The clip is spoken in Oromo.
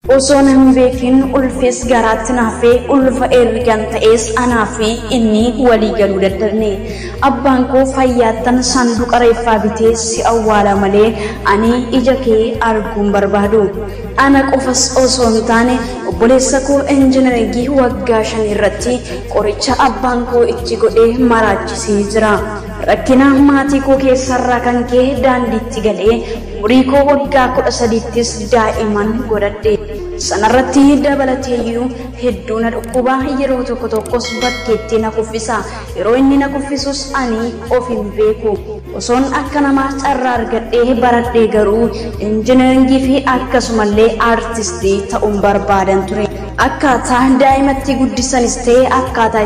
Osoon hin beekin ulfees garaatti naafee ulfa ergan ta'es anaa fi inni walii galuu dadhabne. Abbaan koo fayyaattan sanduuqa reeffaa bitee si awwaala malee ani ija kee arguun barbaadu. Ana qofas osoo hin taane obboleessa koo injiinaringii waggaa shan irratti qoricha abbaan koo itti godhee maraachisee jira. Rakkina maatii koo keessarraa kan ka'e daandiitti galee umurii koo waggaa kudha sadiittis daa'iman godhadhe. Sanarratti dabalateeyyuu hedduu na dhukkuba yeroo tokko tokkos bakkeetti na kuffisa. Yeroo inni na kuffisus ani of hin beeku. Osoon akka namaa carraa argadhee baradhee garuu injiinaringii fi akkasumallee aartistii ta'uun barbaadan ture. Akkaataa daa'imatti guddisanis ta'e akkaataa